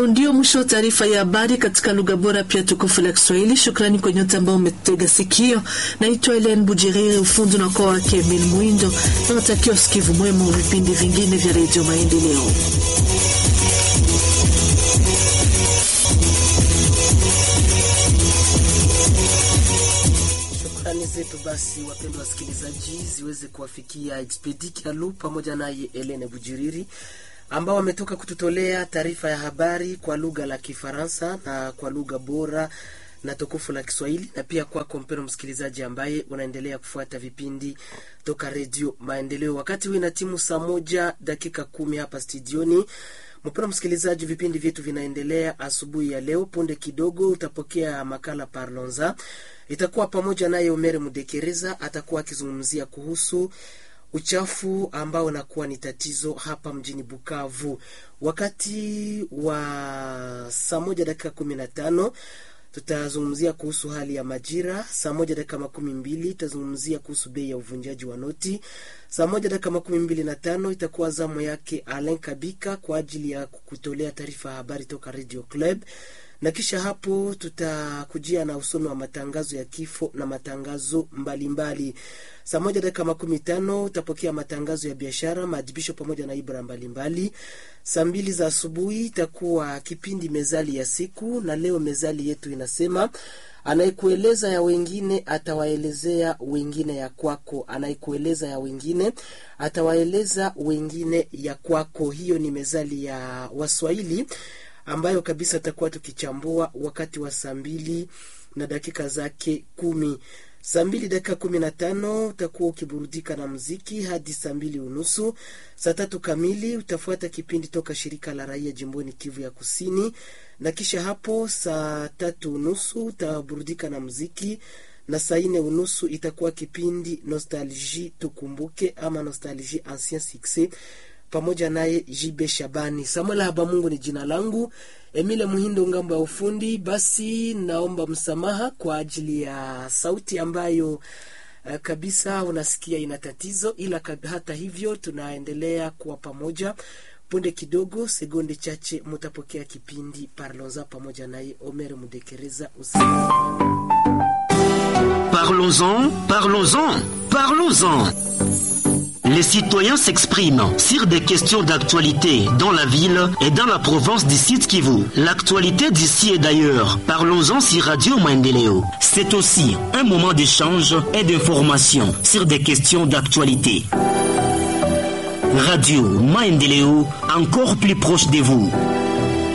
huo ndio mwisho wa taarifa ya habari katika lugha bora pia tukufu la Kiswahili. Shukrani kwa nyote ambao umetega sikio. Naitwa Helen Bujiriri, ufundi na kwa wake Emil Mwindo, na watakia usikivu mwema wa vipindi vingine vya Redio Maendeleo. Shukrani zetu basi, wapendwa wasikilizaji, ziweze kuwafikia Expedi Kialu pamoja naye Elene Bujiriri ambao wametoka kututolea taarifa ya habari kwa lugha la Kifaransa na kwa lugha bora na tukufu la Kiswahili, na pia kwako mpendwa msikilizaji ambaye unaendelea kufuata vipindi toka Redio Maendeleo. Wakati huu ina timu saa moja dakika kumi hapa studioni. Mpendwa msikilizaji, vipindi vyetu vinaendelea asubuhi ya leo. Punde kidogo utapokea makala Parlonza, itakuwa pamoja naye Omere Mudekereza, atakuwa akizungumzia kuhusu uchafu ambao unakuwa ni tatizo hapa mjini Bukavu. Wakati wa saa moja dakika kumi na tano tutazungumzia kuhusu hali ya majira. Saa moja dakika makumi mbili tutazungumzia kuhusu bei ya uvunjaji wa noti. Saa moja dakika makumi mbili na tano itakuwa zamu yake Alain Kabika kwa ajili ya kukutolea taarifa ya habari toka Radio Club na kisha hapo tutakujia na usomi wa matangazo ya kifo na matangazo mbalimbali. Saa moja dakika makumi tano utapokea matangazo ya biashara, maadhibisho pamoja na ibra mbalimbali. Saa mbili za asubuhi itakuwa kipindi mezali ya siku, na leo mezali yetu inasema anayekueleza ya wengine atawaelezea wengine ya kwako. Anayekueleza ya wengine atawaeleza wengine ya kwako. Hiyo ni mezali ya Waswahili ambayo kabisa takuwa tukichambua wakati wa saa mbili na dakika zake kumi. Saa mbili dakika kumi na tano utakuwa ukiburudika na muziki hadi saa mbili unusu. Saa tatu kamili utafuata kipindi toka shirika la raia jimboni Kivu ya Kusini, na kisha hapo saa tatu unusu utaburudika na muziki na saa nne unusu itakuwa kipindi Nostalgie tukumbuke ama Nostalgie ancien succès pamoja naye Jibe Shabani. Samuel Habamungu ni jina langu, Emile Muhindo ngambo ya ufundi. Basi naomba msamaha kwa ajili ya sauti ambayo uh, kabisa unasikia ina tatizo, ila hata hivyo tunaendelea kuwa pamoja. Punde kidogo, sekunde chache, mutapokea kipindi Parlons-en pamoja naye Omer Mudekereza. Parlons-en, parlons-en, parlons-en. Les citoyens s'expriment sur des questions d'actualité dans la ville et dans la province du Sud Kivu. L'actualité d'ici et d'ailleurs. Parlons-en sur Radio Maendeleo. C'est aussi un moment d'échange et d'information sur des questions d'actualité. Radio Maendeleo, encore plus proche de vous.